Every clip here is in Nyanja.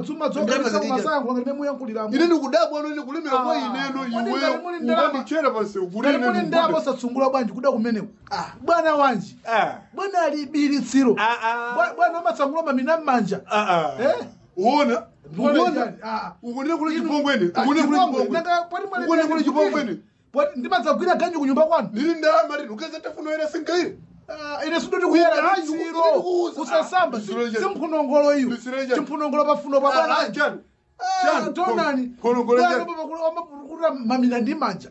tsuma Ndalama zokalisa zake kumasayankhula ngati memuyankhuliramo ine ndikudabwa ano ndikulemera kwa Ah, ineno kodi iweyo ngati muli ndalama- ukandichera pansewu kuti ngati ine muli ndalama osatsungula bwanji kuda kumeneko bwana wanji bwana ali bilitsiro Bwa- bwana amatsangula mamina m'manja Eh? uona Mbona uona njani? Ah. ukunene kule chipongweni Ah, ukunene kule chipongwe. chipongweni Nanga pali mwale ukunene kule ndani chipongweni Poti ndimadzagwira ganyu kunyumba kwanu ndili ndalama lino ukeza tafunoera singaire Ah, ine sindoti kuyera Ah, litsiro ndikukuwuza. kusasamba Ah, ndisiro njani? simphunongolo iyo Ndisiro njani? chimphunongolo pafuno pa bwana wanji. chani Ah, chani tonani phonongolo Bwana chani papa kuli- amapukuta mamina ndi manja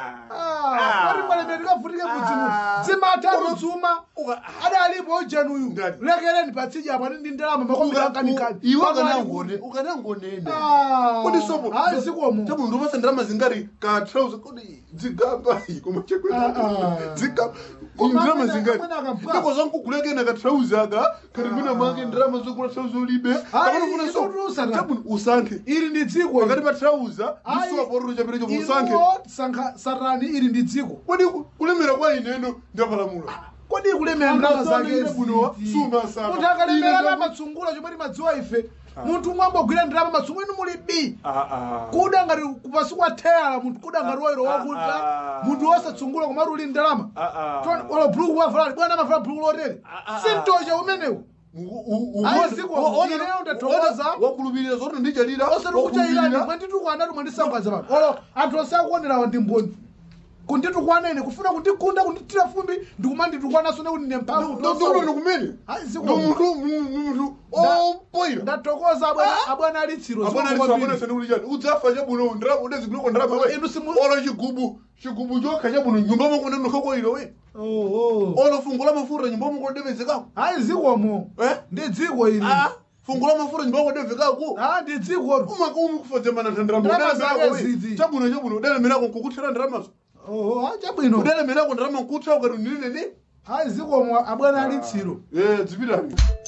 Ah. pali malemero tikavutike kudzimu Ah. dzimatatu Uka- dzuma uka- adalipo ujanuyu Ndani? lekereni patsija apa ndi ndalama makomera akanikani iwe ukanangone ukanangonene kodi sopo ayi zikomo tabu ndopasa ndalama zingari ka trouser kodi dzigamba koma chekwe Ah, ah. dzigamba Koma ndalama amene- zingari amene akabva. ndiko zankukulekena ka trouser aka kati mwina mwake ndalama zokula trouser ulibe akanofuna so ikutusa na- tabu usankhe ili ndi dziko pakati pa trouser Ayi. ndisuwa pororo chaperecho usankhe iwo sankha satani ili ndi dziko kodi ku- kulemera kwa ineno ndapalamula kodi kulemera ndalama zake Angasana ine buno, ezi. suma sana. munthu akalemera Ine la matsungula chomwe timadziwa ife munthu umwe ambogwira ndalama matsungula inu muli b kuda ngati kupasi kwa theyala munthu kuda ngati wairo wakuta Ah, ah. munthu wosatsungula komatu uli ndalama ola buluku wavala bwana amavala buluku lotere Ah, ah. sintocha umenewo Ayi, ziko, ineyo ndathokoza. wakulupirira zoti ndichalira osati kuchailani mwanditukwana ati mwandisangaza pano olo anthu onse akuonerawa ndi mboni kunditukwana ine kufuna kundikunda kunditira fumbi ndikumanditukwananso nekuti ine mphamvu ndikuno kumene Ayi, ziko. ndo munthu Nda- opoira ndathokoza abwana- abwana alitsiro abwana zikomo kwambiri. lisabona sene kuti udzafa chabuno ndalama udaziguleko ndalama we Inu simu- olo chigubu chigubu chokha chabuno nyumba mwako ndinokhakoiro we Oh, oh. olo fungo la mafuta nyumba mwako ndevezekako ayi zikomo eh ndi dziko ili ah fungo la mafuta nyumba mwako ndevekako Ah, ndi dziko umakumi kufadzamana Ndalama ndalama zake zizi. chabuno chabuno udalemerako nkukuthira ndalamazo Oh, ah, chabwino udalemerako ndalama nkutha ukati ndinene ayi zikomo abwana alitsiro eh dzipitani